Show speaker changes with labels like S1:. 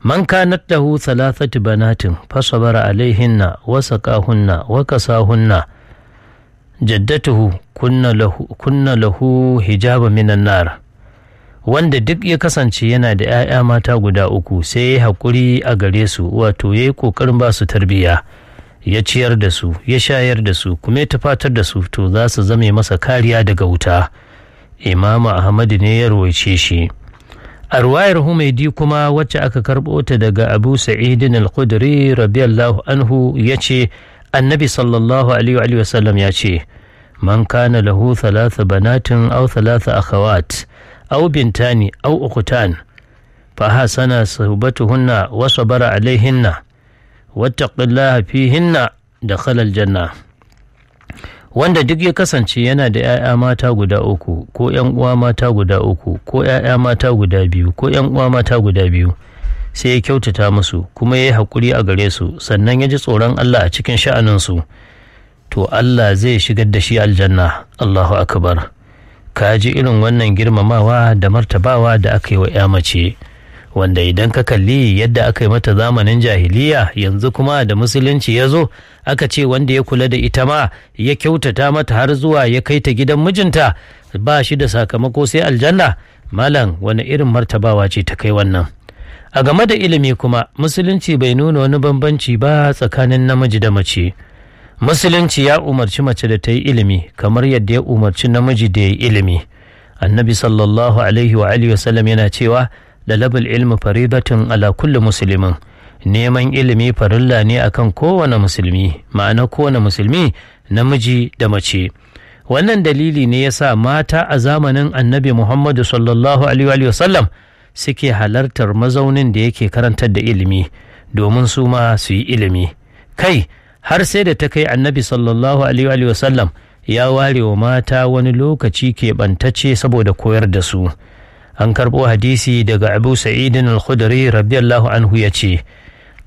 S1: man kanat lahu thalathatu banatin fasabara alaihinna wa saqahunna wa kasahunna jaddatuhu kunna lahu kunna lahu hijaba minan nar wanda duk ya kasance yana da 'ya'ya mata guda uku sai ya haƙuri a gare su wato ya yi ƙoƙarin ba su tarbiyya ya ciyar da su ya shayar da su kuma ya tafatar da su to za su zame masa kariya daga wuta imamu ahmadu ne ya rawaice shi a ruwayar humaidi kuma wacce aka karɓo ta daga abu sa'idin al-khudri radiyallahu anhu ya ce annabi sallallahu alaihi wa sallam ya ce man kana lahu thalatha banatin aw thalatha akhawat aw bintani aw ukhtan fa hasana suhbatuhunna wa sabara alaihinna wattaqillaha fihinna dakhala aljanna wanda duk ya kasance yana da 'ya'ya mata guda uku ko 'yan uwa mata guda uku ko 'ya'ya mata guda biyu ko 'yan uwa mata guda biyu sai ya kyautata musu kuma ya yi haƙuri a gare su sannan ya ji tsoron Allah a cikin sha'aninsu to Allah zai shigar da shi aljanna Allahu akbar ka ji irin wannan girmamawa da martabawa da aka yi wa 'ya mace wanda idan ka kalli yadda aka yi mata zamanin jahiliya yanzu kuma da musulunci ya zo aka ce wanda ya kula da ita ma ya kyautata mata har zuwa ya kai ta gidan mijinta ba shi da sakamako sai aljanna malam wani irin martabawa ce ta kai wannan a game da ilimi kuma musulunci bai nuna wani bambanci ba tsakanin namiji da mace musulunci ya umarci mace da ta yi ilimi kamar yadda ya umarci namiji da ya yi ilimi annabi sallallahu alaihi wa alihi wasallam yana cewa lalabul ilmi faridatun ala kulli musulmin neman ilimi farilla ne akan kowane musulmi ma'ana kowane musulmi namiji da mace wannan dalili ne ya sa mata a zamanin annabi muhammadu sallallahu alaihi wasallam suke halartar mazaunin da yake karantar da ilimi domin su ma su yi ilimi kai har sai da ta kai annabi sallallahu alaihi wasallam ya ware wa mata wani lokaci keɓantacce saboda koyar da su an karɓo hadisi daga abu sa'idin al-khudri radiyallahu anhu ya ce